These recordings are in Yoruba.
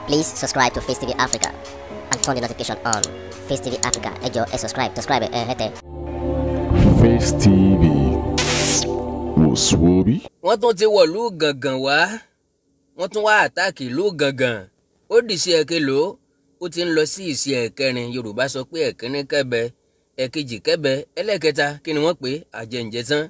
Please subscribe to Face TV Africa and turn the notification on. Face TV Africa, ẹ jọ̀ọ́ ẹ subscribe, subscribe ẹ hẹ́tẹ̀. Face TV wòsùwòbí. wọ́n tún ti wọ̀lú gàngàn wá wọ́n tún wá àtáàkì ìlú gàngàn ó dìṣe ẹ̀kẹlò ó ti ń lọ sí ìṣe ẹ̀kẹrin yorùbá sọ pé ẹ̀kíní kẹ́bẹ ẹ̀kejì kẹ́bẹ ẹlẹ́kẹta kí ni wọ́n pè é àjẹǹjẹ tán.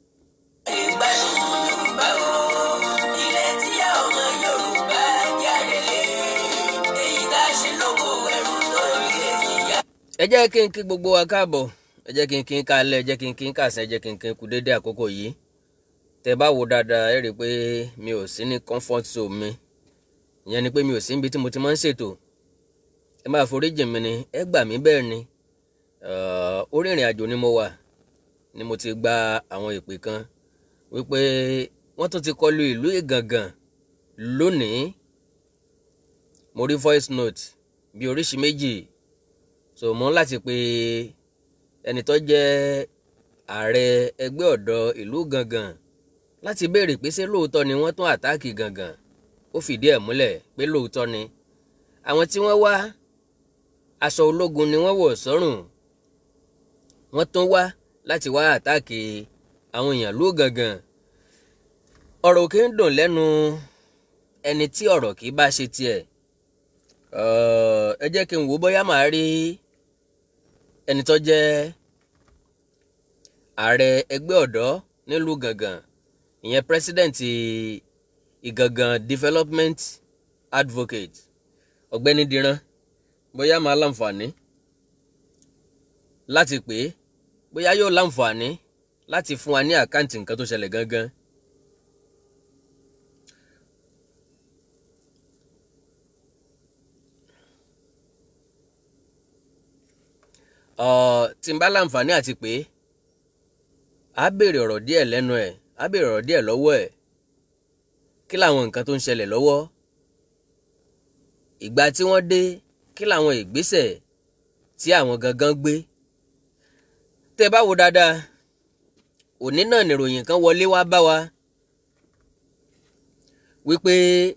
ẹ jẹ́ kí n kí gbogbo wa káàbọ̀ ẹ jẹ́ kí n kí n kálẹ̀ ẹ jẹ́ kí n kí n kàsán ẹ jẹ́ kí n kí n kú déédéé àkókò yìí tẹ bá wo dáadáa ẹ rí i pé mi ò sí ní comfort zone mi ìyẹn ni pé mi ò sí níbi tí mo ti máa ń ṣètò ẹ máa foríjì mi ni ẹ gbà mí bẹ́ẹ̀ ni orí ìrìn àjò ni mo wà ni mo ti gba àwọn ìpè kan wípé wọ́n tún ti kọlu ìlú Ìgàngàn lónìí mo rí voice note bí oríṣi méjì so mo ń láti pe ẹni tó jẹ́ ààrẹ ẹgbẹ́ ọ̀dọ́ ìlú Ìgàngàn láti béèrè pé ṣé lóòótọ́ ni wọ́n tún àtáàkì Ìgàngàn ó fìdí ẹ̀ múlẹ̀ pé lóòótọ́ ni àwọn tí wọ́n wá aṣọ ológun ni wọ́n wọ̀ sọ́rùn wọ́n tún wá láti wá àtáàkì àwọn èèyàn lú Ìgàngàn ọ̀rọ̀ kì í dùn lẹ́nu ẹni tí ọ̀rọ̀ kì í bá ṣe tiẹ̀ ẹ jẹ́ kí n wò bóyá màá rí ẹni tó jẹ́ ààrẹ ẹgbẹ́ ọ̀dọ́ nílùú Ìgàngàn ìyẹn president Ìgàngàn development advocate ọ̀gbẹ́ni Dìran bóyá máa láǹfààní láti pè é bóyá yóò láǹfààní láti fún wa ní àkáǹtì nǹkan tó ṣẹlẹ̀ gangan. tí n bá láǹfààní àti pé a béèrè ọ̀rọ̀ díẹ̀ lẹ́nu ẹ̀ a béèrè ọ̀rọ̀ díẹ̀ lọ́wọ́ ẹ̀ kí làwọn nǹkan tó ń ṣẹlẹ̀ lọ́wọ́ ìgbà tí wọ́n dé kí làwọn ìgbésẹ̀ tí àwọn gangan gbé tẹ́ bá wo dáadáa òní náà nìròyìn kan wọlé wá bá wa wípé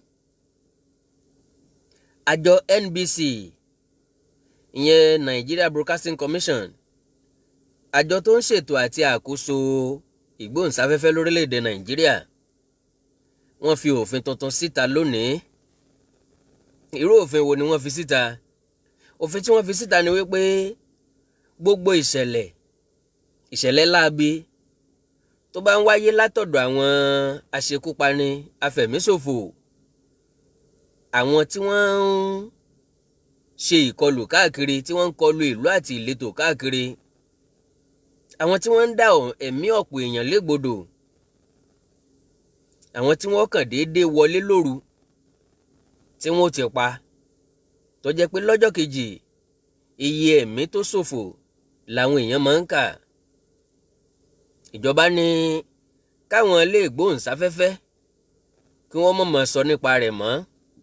àjọ NBC ìyẹn Nigeria Broadcasting Commission àjọ tó ń ṣètò àti àkóso ìgbóhùnsáfẹ́fẹ́ lórílẹ̀‐èdè Nàìjíríà wọ́n fi òfin tuntun síta lónìí irú òfin wo ni wọ́n fi síta òfin tí wọ́n fi síta ni wípé gbogbo ìṣẹ̀lẹ̀ ìṣẹ̀lẹ̀ láabi tó bá ń wáyé látọ̀dọ̀ àwọn aṣekúpani afẹ̀míṣòfò àwọn tí wọ́n ń ṣe ìkọlù káàkiri tí wọ́n ń kọlù ìlú àti ìletò káàkiri àwọn tí wọ́n ń dá ẹ̀mí ọ̀pọ̀ èèyàn légbodò àwọn tí wọ́n kàn déédéé wọlé lóru tí wọ́n ti pa tó jẹ́ pé lọ́jọ́ kejì iye ẹ̀mí tó ṣòfò làwọn èèyàn máa ń kà ìjọba ní káwọn ilé ìgbóhùnsáfẹ́fẹ́ kí wọ́n mọ̀ mọ̀ sọ nípa rẹ̀ mọ́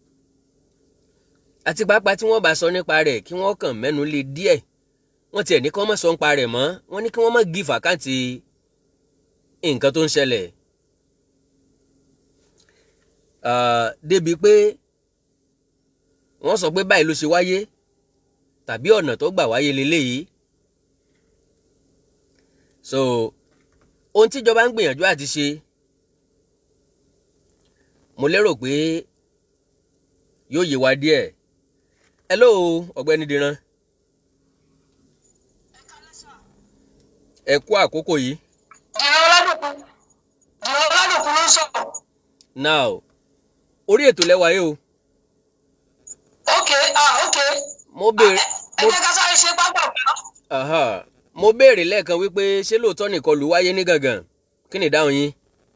àti pàápàá tí wọ́n bá sọ nípa rẹ̀ kí wọ́n kàn mẹ́nu lé díẹ̀ wọ́n tiẹ̀ ní kí wọ́n má sọ nípa rẹ̀ mọ́ wọ́n ní kí wọ́n má gí fàkáǹtì nǹkan tó ń ṣẹlẹ̀ débi pé wọ́n sọ pé báyìí ló ṣe wáyé tàbí ọ̀nà tó gbà wáyé leléyìí so ohun tíjọba ń gbìyànjú àti ṣe mo lérò pé yóò yé wa díẹ̀ hello ọ̀gbẹ́ni Dìran ẹ kú àkókò yìí. Dìran Ọládòkun Dìran Ọládòkun ló ń sọ̀rọ̀. now orí ètò lẹ́wà yìí o. ok ah ok. mo béèrè ẹ jẹ́ ká sáré ṣe pápá aha mo béèrè lẹ́ẹ̀kan wípé ṣé lóòótọ́ nìkọlù wáyé ní Gàngàn kí ni ìdáhùn yín.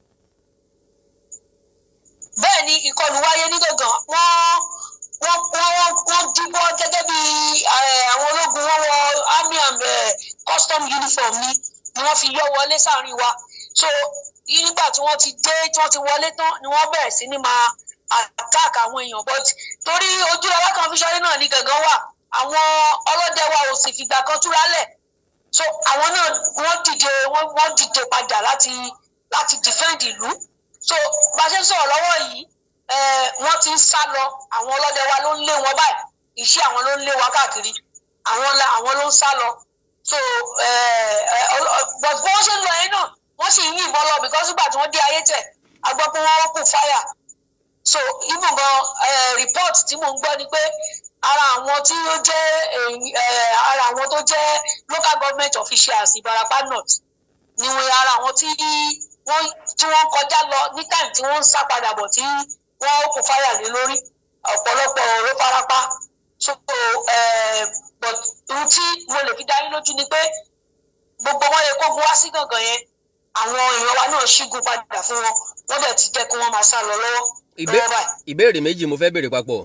bẹ́ẹ̀ ni ìkọlù wáyé ní Gàngàn wọ́n wọ́n wọ́n wọ́n díbọ́ gẹ́gẹ́ bí àwọn ológun wọn wọ army and custom uniform ni ni wọ́n fi yọ wọlé sáàrin wa so nígbà tí wọ́n ti dé tí wọ́n ti wọlé tán ni wọ́n bẹ̀rẹ̀ sí ní máa attack àwọn èèyàn but torí ojúlọ́wọ́ kan fi ṣọ́rí náà ní Gàngàn wà àwọn ọlọ́dẹ wa ò sì fìgbà kan túra lẹ̀ so àwọn náà wọ́n dìde wọ́n dìde padà láti láti defend ìlú so bá a ṣe ń sọ̀rọ̀ lọ́wọ́ yìí eh, wọ́n ti ń sá lọ àwọn ọlọ́dẹ wa ló ń lé wọn báyìí iṣẹ́ àwọn ló ń lé wa káàkiri àwọn la àwọn ló ń sá lọ so eh, eh, ọlọ- but bí wọ́n ṣe ń lọ yẹn náà wọ́n sì ń yìnbọn lọ because nígbà tí wọ́n dé ayé tẹ̀ a gbọ́ pé wọ́n kù fáyà so even gan eh, report tí mò ń gbọ́ ni pé ara àwọn tí ó jẹ́ eh, ara àwọn tó jẹ́ local government officials Ìbàràpá North ni wọn ara àwọn tí wọ́n tí wọ́n kọjá lọ ní time tí wọ́n ń sá padà bọ̀ tí wọ́n kò fáyà lé lórí ọ̀pọ̀lọpọ̀ ló farapa so eh, but ohun tí mo lè fi dá yín lójú ni pé gbogbo wọn yẹ kó gun wá sí gangan yẹn àwọn èèyàn wa náà ṣígun padà fún wọn wọ́n dẹ̀ ti jẹ́ kí wọ́n máa sá lọ lọ́wọ́ Ìbé- lọ́wọ́ báyìí. ìbéèrè méjì mo fẹ́ béèrè papọ̀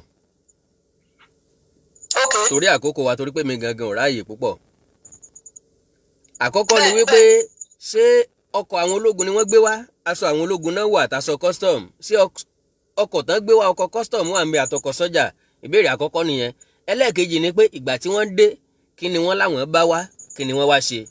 ok torí àkókò wa torí pé mi gangan ò ráàyè púpọ̀ àkọ́kọ́ ni Bẹ́ẹ̀, wípé ṣé ọkọ̀ àwọn ológun ni wọ́n gbé wá aṣọ àwọn ológun náà wà àtàṣọ custom ṣé ọk- ọkọ̀ tán gbé wá ọkọ̀ custom wà ń bẹ àtọkọ̀ sọ́jà ìbéèrè àkọ́kọ́ nìyẹn ẹlẹ́ẹ̀kejì ni pé ìgbà tí wọ́n dé kí ni wọ́n láwọn bá wá kí ni wọ́n wá ṣe.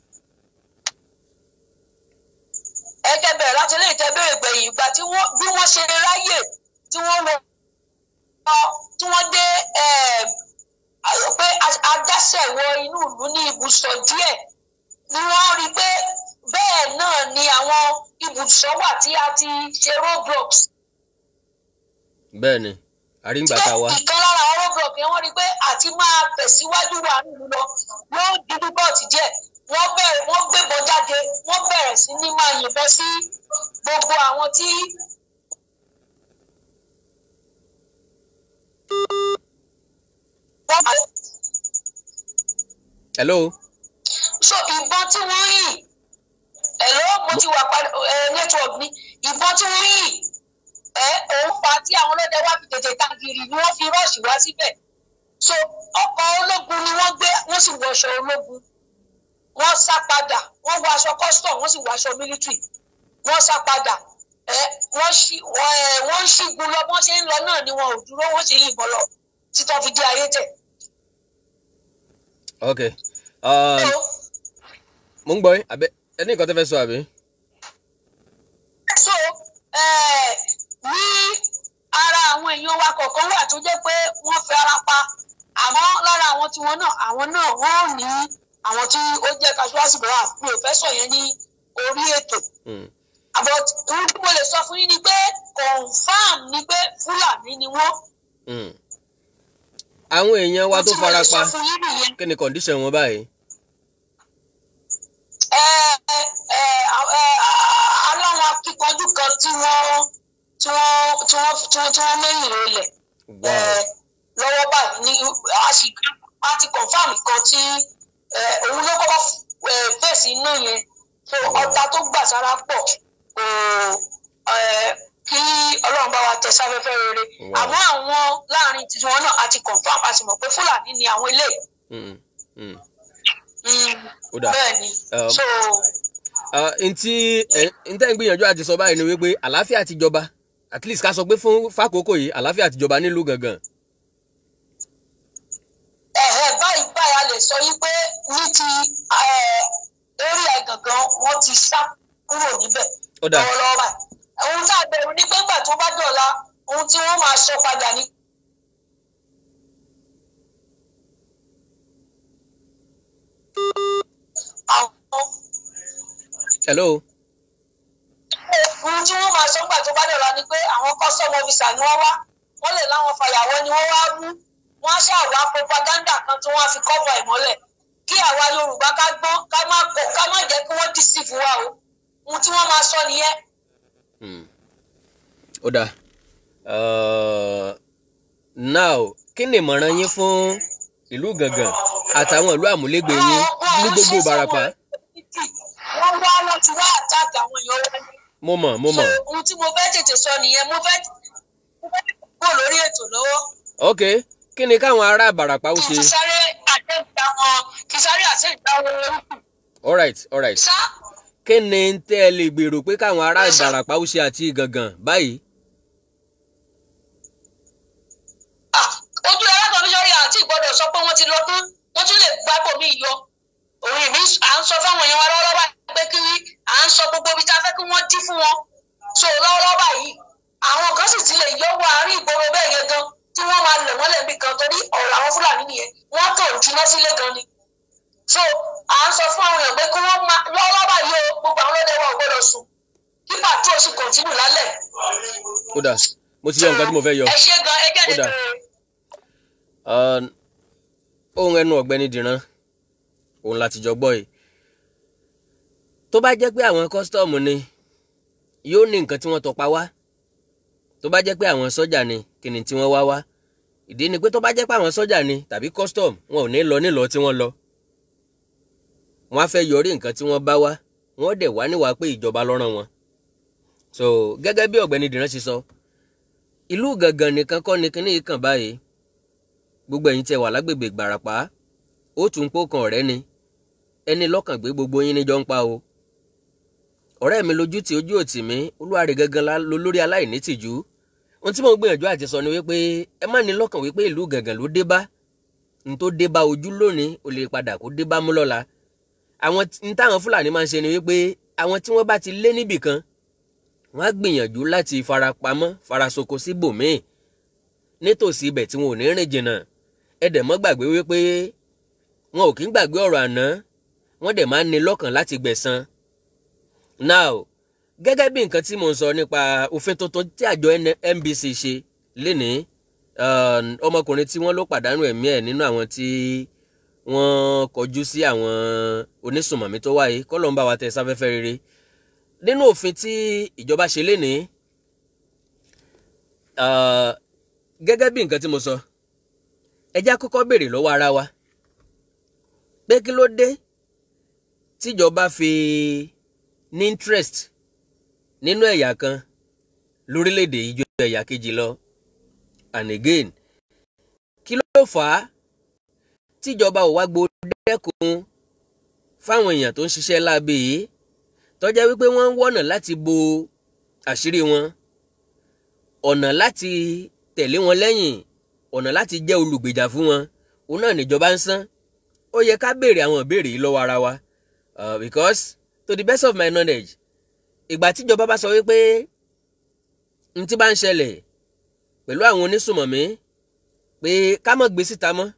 ẹgẹ bẹ̀rẹ̀ láti ilé ìtẹ́bẹ̀rẹ̀ gbẹ̀yìn ìgbà tí wọ́n bí wọ́n ṣe ráyè tí wọ́n lọ tí wọ́n dé eh, àyọ̀ pé a- adásẹ̀ wọ inú ìlú ní ibùsọ̀ díẹ̀ ni wọ́n rí i pé bẹ́ẹ̀ náà ni àwọn ibùsọ̀ wà tí a ti ṣe roadblocks bẹ́ẹ̀ ni àríǹgbà tá a wá. ìkan lára àwọn roadblock yẹn wọ́n rí i pé àti máa tẹ̀síwájú wà nínú lọ ló ń dídú bọ́ọ̀tì díẹ̀ wọ́n bẹ̀rẹ̀ wọ́n gbébọn jáde wọ́n bẹ̀rẹ̀ sí ní máa yìnbọn sí gbogbo àwọn tí wọ́n hello so ìbọn tí wọ́n yìn ẹ̀rọ mo ti wà padà ẹ network ni ìbọn tí wọ́n yìn ẹ òun pa tí àwọn ọlọ́dẹ wá fi tètè tagiri ni wọ́n fi rọ́ọ̀ṣì wá síbẹ̀ so ọkọ̀ ológun ni wọ́n gbé wọ́n sì wọṣọ ológun wọ́n sá padà wọ́n wọ aṣọ custom wọ́n sì wọ aṣọ military wọ́n sá padà ẹ wọ́n ṣí wọ́n ẹ wọ́n ń ṣígun lọ bọ́n ṣe ń lọ náà ni wọn ò dúró wọ́n ṣe yìnbọn lọ títọ́ fi dé ayé tẹ̀. ok um, So, mo ń gbọ́ yín àbẹ ẹni nǹkan tẹ́ fẹ́ sọ àbí. so eh, ní ara àwọn èèyàn wa kọ̀ọ̀kan wà tó jẹ́ pé wọ́n fi ara pa àmọ́ lára àwọn tiwọn náà àwọn náà wọ́n ò ní àwọn tí ó jẹ́ casualty bra mi ò fẹ́ sọ yẹn ní orí ètò Hmm. but ohun tí mo lè sọ fún yín ni pé confam ni pé fúlàní ni wọ́n Hmm. àwọn èèyàn wa ohun tó tí mo lè fara sọ pa fún yín nìyẹn. kí ni condition wọn báyìí. ẹ ẹ ẹ aláwọn akíkanjú kan tí wọ́n tí wọ́n tí wọ́n tí wọ́n tí wọ́n mẹ́yìn rẹ̀ wow Eh, lọ́wọ́ báyìí ní a sì a ti confam kan tí eh, òun ló kọ́kọ́ eh, fèsì iná yẹn so ọta tó gbà sára pọ̀ kò eh, kí ọlọ́run bá wa tẹ sáfẹ́fẹ́ rere Wow. àmọ́ àwọn láàrin tiwọn náà a ti confam a sì mọ̀ pé fúlàní ni àwọn eléyìí Hmm. Hmm. Mm, Ó dà. bẹ́ẹ̀ ni Um, so Ah, ntí ẹ ntẹ́ ń gbìyànjú àti sọ báyìí ni wípé àlàáfíà ti jọba at least ká sọ pé fún fàkókò yìí àlàáfíà ti jọba nílùú gangan. ẹ̀hẹ́ báyìí báyìí a lè sọ yí pé ní ti eré àgàngàn wọ́n ti sá kúrò níbẹ̀ Ó dà. lọ́wọ́lọ́wọ́ báyìí ohun tá a bẹ̀rù ni pé ńgbà tó bá dọ̀la ohun tí wọ́n máa sọ padà ní. àwọn hello ohun tí wọ́n máa sọ ńgbà tó bá dọ̀la ni pé àwọn custom officer ni wọ́n wá wọ́n lè láwọn fàyàwọ́ ni wọ́n wá rú wọ́n á ṣàwá propaganda kan tí wọ́n á fi cover ìmọ́lẹ̀ kí àwa Yorùbá ká gbọ́n ká má kó ká má jẹ́ kí wọ́n deceive wa o ohun tí wọ́n máa sọ nìyẹn. Hmm. ó dà Uh, now kí ni ìmọ̀ràn yín fún ìlú gangan àtàwọn ìlú àmúlégbè yín ní gbogbo Ìbàràpá. wọ́n wá wọ́n ti wá àtàkì àwọn èèyàn wa ní. mo mọ̀ mo mọ̀ So, ohun tí mo fẹ́ tètè sọ nìyẹn mo fẹ́ mo fẹ́ kúrò lórí ètò lọ́wọ́ ok kí ni káwọn ará Ìbàràpá ó kí ṣe n sáré àtẹ̀gbà wọn kí n sáré àtẹ̀gbà wọn orúkú. alright alright sá kí ni tẹ́ ẹ lè gbèrò pé káwọn ará Ìbàràpá ó ṣe àti gangan báyìí. ah, ojú alákọ̀ọ́bíṣọ́rí àti ìgbọ́dọ̀ sọ pé wọ́n ti lọ tán wọ́n tún lè gbábò mí yọ òun ìmí à ń sọ fáwọn èèyàn wa lọ́wọ́lọ́wọ́ báyìí pé kí à ń sọ gbogbo ibi tá a fẹ́ kí wọ́n dí fún wọn so lọ́wọ́lọ́wọ́ báyìí àwọn kan sì ti lè yọ wọ àárín ìgboro bẹ́ẹ̀ yẹn gan tí wọ́n máa lẹ̀ wọ́n lẹ́bi kan torí ọ̀rọ̀ àwọn fúlàní nìyẹn wọ́n kàn juná sílé gan ni so à ń sọ fún àwọn èèyàn pé kí wọ́n máa lọ́wọ́ báyìí o gbogbo àwọn ọlọ́dẹ wa ò gbọ́dọ̀ sùn kí pàtó oṣù kọ̀ntínù lálẹ́ kódà mo ti yọ nǹkan tí mo fẹ́ yọ. ẹ ṣe gan ẹgẹ́ Ó dà. nítorí Uh, ohun ẹnu ọ̀gbẹ́ni dìran òun láti jọ gbọ́ yìí tó bá jẹ́ pé àwọn kọ́sítọ́ọ̀mù ni yóò ní nǹkan tí wọ́n tọpa wá tó bá jẹ́ pé àwọn sọ́jà ni kí ni tí wọ́n wá wá ìdí ni pé tó bá jẹ́ pé àwọn sọ́jà ni tàbí kọ́sítọ́ọ̀mù wọn ò ní lọ nílọ tí wọ́n lọ wọ́n á fẹ́ yọrí nǹkan tí wọ́n bá wá wọ́n dẹ̀ wá níwàá pé ìjọba ló rán wọn so gẹ́gẹ́ bí ọ̀gbẹ́ni dìran ṣe sọ ìlú gangan nìkan kọ́ ni kíní yìí kàn báyìí gbogbo ẹ̀yin tẹ́ wà lágbègbè Ìgbàràpá ó tún pó kan ọ̀rẹ́ ni ẹni lọ́kàn gbé gbogbo yín níjọ ń pa o ọ̀rẹ́ mi lójú tí ojú òtì mi olúwarẹ̀ gangan la lo lórí aláìní tìjú ohun tí mo ń gbìyànjú àti sọ ni wípé ẹ má ní lọ́kàn wípé ìlú gangan ló dé bá n tó dé bá ojú lónìí ó lè padà kó dé bá mú lọ́la àwọn tí- n táwọn Fúlàní máa ń ṣe ni wípé àwọn tí wọ́n bá ti lé níbì kan wọ́n á gbìyànjú láti farapamọ́ farasoko síbòmíì nítòsí ibẹ̀ tí wọn ò ní rìn jìnnà ẹ dẹ̀ mọ́ gbàgbé wípé wọn ò kí ń gbàgbé ọ̀rọ̀ àná wọ́n dẹ̀ máa ń ní lọ́kàn láti gbẹ̀san. now gẹ́gẹ́ bí nǹkan tí mo ń sọ nípa òfin tuntun tí àjọ N- NBC ṣe lénìí um, ọmọkùnrin tí wọ́n ló pàdánù ẹ̀mí ẹ̀ nínú àwọn tí wọ́n kọjú sí àwọn onísùmọ̀mí tó wáyé kọ́lọ́ ń bá wa tẹ sáfẹ́fẹ́ rere nínú òfin tí ìjọba ṣe lénìí uh, gẹ́gẹ́ bí nǹkan tí mo sọ ẹ já kọ́kọ́ béèrè lọ́wọ́ ara wa pé kí ló dé tíjọba fi ní interest nínú ẹ̀yà kan lórílẹ̀‐èdè yìí ju ẹ̀yà kejì lọ and again kí ló fà á tíjọba ò wá gbódẹ́kun fáwọn èèyàn tó ń ṣiṣẹ́ láabe yìí tó jẹ́ wípé wọ́n ń wọ̀nà láti bo àṣírí wọn ọ̀nà láti tẹ̀lé wọn lẹ́yìn ọ̀nà láti jẹ́ olùgbèjà fún wọn òun náà níjọba ń san ó yẹ ká béèrè àwọn ìbéèrè yìí lọ́wọ́ ara wa uh, because to the best of my knowledge ìgbà tíjọba bá sọ wípé n tí bá ń ṣẹlẹ̀ pẹ̀lú àwọn onísùmọ̀mí pé ká má gbé síta mọ́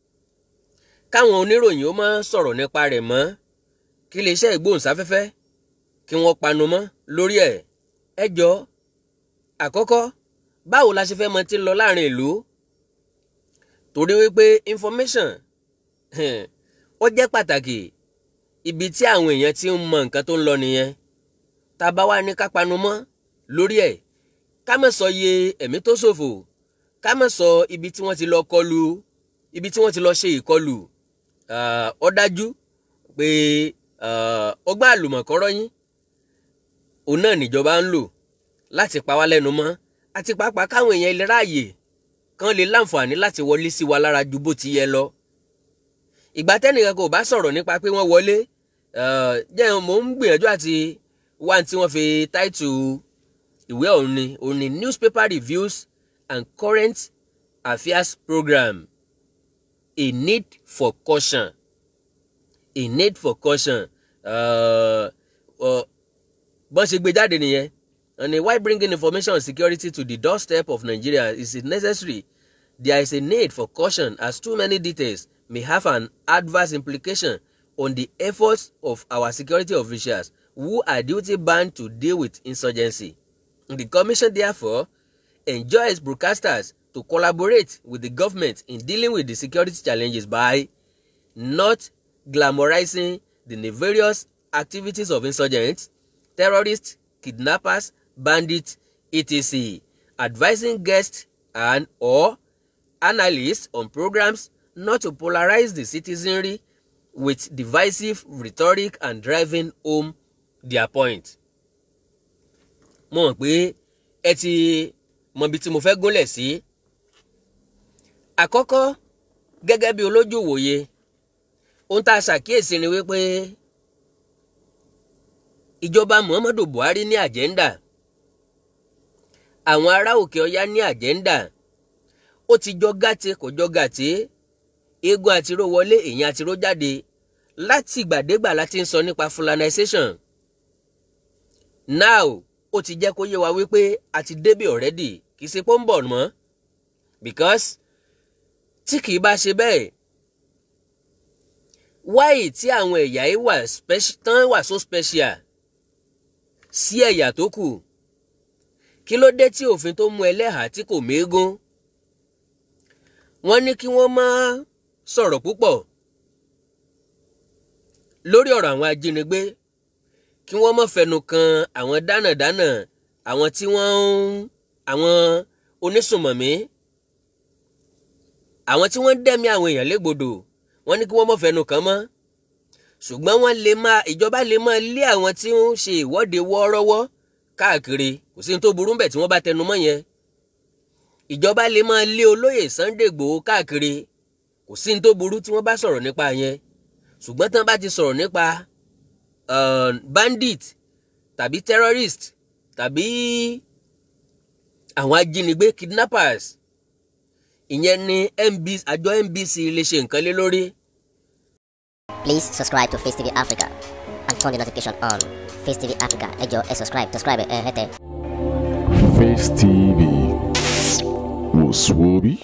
káwọn oníròyìn ó má sọ̀rọ̀ nípa rẹ̀ mọ́ kí iléeṣẹ́ ìgbóhùnsáfẹ́fẹ́ kí wọ́n panu mọ́ lórí ẹ̀ ẹ jọ àkọ́kọ́ báwo la ṣe fẹ́ mọ tí ń lọ láàrin ìlú torí wípé information ó jẹ́ pàtàkì ibi tí àwọn èèyàn ti ń mọ nǹkan tó ń lọ nìyẹn tá a bá wá ní ká panu mọ́ lórí ẹ̀ ká má sọ iye ẹ̀mí tó ṣòfò ká má sọ ibi tí wọ́n ti lọ kọlù ibi tí wọ́n ti lọ ṣe ìkọlù ah, ó dájú pé ah, ọgbọ́n àlùmọ̀kọ́rọ́ yín òun náà níjọba ń lò láti pa wá lẹ́nu mọ́ àti pàápàá káwọn èèyàn ilé ráàyè kan lè láǹfààní láti wọlé sí wa lára ju bó ti yẹ lọ. ìgbà tẹ́nìkan kò bá sọ̀rọ̀ nípa pé wọ́n wọlé eh, jẹ́ mò ń gbìyànjú àti wá tí wọ́n fi táìtù ìwé ọ̀hún ni òun ni newspaper reviews and current affairs program a need for caution a need for caution uh, uh, bọ́n ṣe gbé jáde nìyẹn and uh, why bringing information on security to the doorstep of Nigeria is it necessary there is a need for caution as too many details may have an adverse implication on the efforts of our security officials who are duty bound to deal with insurgency. The commission therefore enjoins broadcasters to collaborate with the government in dealing with the security challenges by not glamorizing the nefarious activities of insurgents, terrorists, kidnappers, bandits, etc., advising guests and or analysts on programs not to polarize the citizenry with divisive rhetoric and driving home their point. mo mọ̀ pé ẹ ti mọ ibi tí mo fẹ́ gúnlẹ̀ sí. àkọ́kọ́ gẹ́gẹ́ bí olójú wòye ohun tá a ṣàkíyèsí ni wípé ìjọba Muhammadu Buhari ní àjẹ́ndà àwọn ará òkè ọya ní àjẹ́ndà ó ti jọ gàtè kò jọ gàtè eégún àtiró wọlé èèyàn àtiró jáde láti ìgbàdégbà láti ń sọ nípa fulanization now ó ó ti jẹ́ kó yé wa wípé a ti débì already kì í ṣe pé ó ń bọ̀ mọ́ because tí kì í bá ṣe bẹ́ẹ̀ wáyé tí àwọn ẹ̀yà yìí wà speci- tán wà so special sí ẹ̀yà tó kù kí ló dé tí òfin tó mú ẹlẹ́hàá tí kò méégún wọ́n ní kí wọ́n má sọ̀rọ̀ púpọ̀ lórí ọ̀rọ̀ àwọn ajínigbé kí wọ́n má fẹnu kan àwọn dánàdánà àwọn tí wọ́n ń àwọn onísùnmọ̀mí àwọn tí wọ́n ń dẹ́mi àwọn èèyàn légbodò wọ́n ní kí wọ́n má fẹnu kàn mọ́ ṣùgbọ́n wọ́n lè máa ìjọba lè máa lé àwọn tí ń ṣe ìwọ́de wọ́ọ́rọ́wọ́ káàkiri kò sí ní tó burú bẹ̀ tí wọ́n bá tẹnu mọ́ yẹn ìjọba lè máa lé olóyè Sunday Igboho káàkiri kò sí ní tó burú tí wọ́n bá sọ̀rọ̀ nípa yẹn ṣùgbọ́n tán bá ti sọ̀rọ̀ nípa uh, bandit tàbí terrorist tàbí àwọn ajínigbé kidnappers ìyẹn ni MB, àjọ NBC lè ṣe nǹkan lé lórí Please subscribe to Face TV Africa and turn the notification on. Face TV Africa, ẹ jọ̀ọ́ ẹ subscribe, subscribe ẹ hẹ́tẹ̀. Face TV was Swoby.